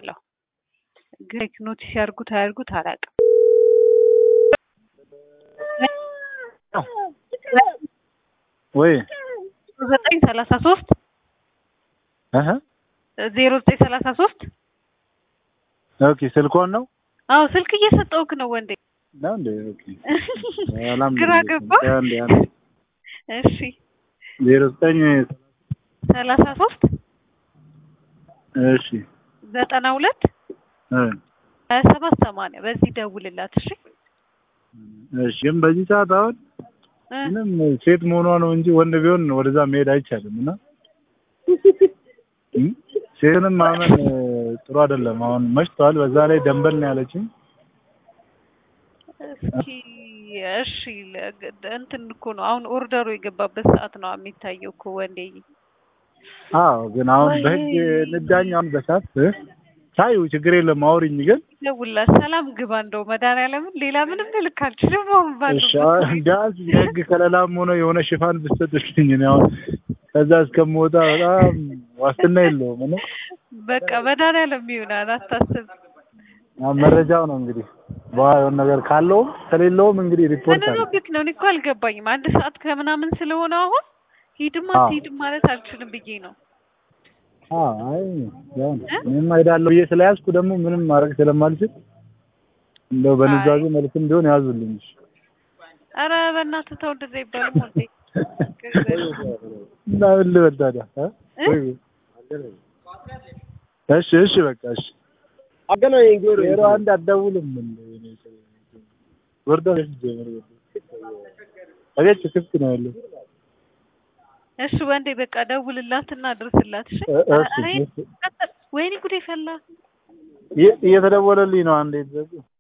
ልኬላታለሁ። ግን ኖቲስ ያርጉት አያርጉት አላውቅም። ወይ ዘጠኝ ሰላሳ ሶስት እህ ዜሮ ዘጠኝ ሰላሳ ሶስት ኦኬ ስልኮን ነው አዎ ስልክ እየሰጠውክ ነው ወንዴ። ነው እንዴ? ኦኬ ሰላም ግራ ገባ። አንዴ አንዴ እሺ ዜሮ ዘጠኝ ሰላሳ ሶስት እሺ ዘጠና ሁለት እ ሀያ ሰባት ሰማንያ በዚህ ደውልላት። እሺ እሺ ግን በዚህ ሰዓት አሁን እ ምንም ሴት መሆኗ ነው እንጂ ወንድ ቢሆን ወደዛ መሄድ አይቻልም። እና እ ሴትንም ማመን እ ጥሩ አይደለም። አሁን መሽቷል። በዛ ላይ ደንበል ነው ያለችኝ። እስኪ እሺ ለ- እንትን እኮ ነው አሁን ኦርደሩ የገባበት ሰዓት ነው የሚታየው እኮ ወንዴ። አዎ ግን አሁን ወይ! በህግ እንዳኝ አሁን በሰዓት እ ታዩ ችግር የለም አውሪኝ። ግን ደውልላት። ሰላም ግባ እንደው መድኃኒዓለምን ሌላ ምንም ልልክ አልችልም። አሁን እሺ ባለሁበት አሁን ቢያንስ የህግ ከለላም ሆነ የሆነ ሽፋን ብትሰጥልኝ እኔ አሁን ከዛ እስከምወጣ በጣም ዋስትና የለውም። እና በቃ መድኃኒዓለም ይሆናል አታስብ። አሁን መረጃው ነው እንግዲህ በኋላ የሆነ ነገር ካለውም ከሌለውም እንግዲህ ሪፖርት አለ። ምንኖብክ ነው? እኔ እኮ አልገባኝም። አንድ ሰዓት ከምናምን ስለሆነ አሁን ሂድማ አዎ። አትሂድም ማለት አልችልም ብዬ ነው። አዎ አይ ያው ነው። እኔማ እሄዳለሁ ብዬ ስለያዝኩ ደግሞ ምንም ማድረግ ስለማልችል እንደው በንዛዜ መልክም ቢሆን ያዙልኝ። እሺ። ኧረ በእናትህ ተው እንደዛ ይባልም ወንዴ። እና ምን ልበል ታዲያ እ? እ? ወይ እሺ እሺ በቃ እሺ። አገናኘኝ ጆሮ ዜሮ አንድ አትደውልም እንዴ? እኔ ሰው ወርዳ ነሽ ጀመር አቤት ክፍት ነው ያለው። እሺ ወንዴ በቃ ደውልላትና አድርስላት። እሺ እ- እሺ፣ ኧረ እሺ። ቀጥል። ወይኔ ጉዴ ፈላ። እየ- እየተደወለልኝ ነው አንዴ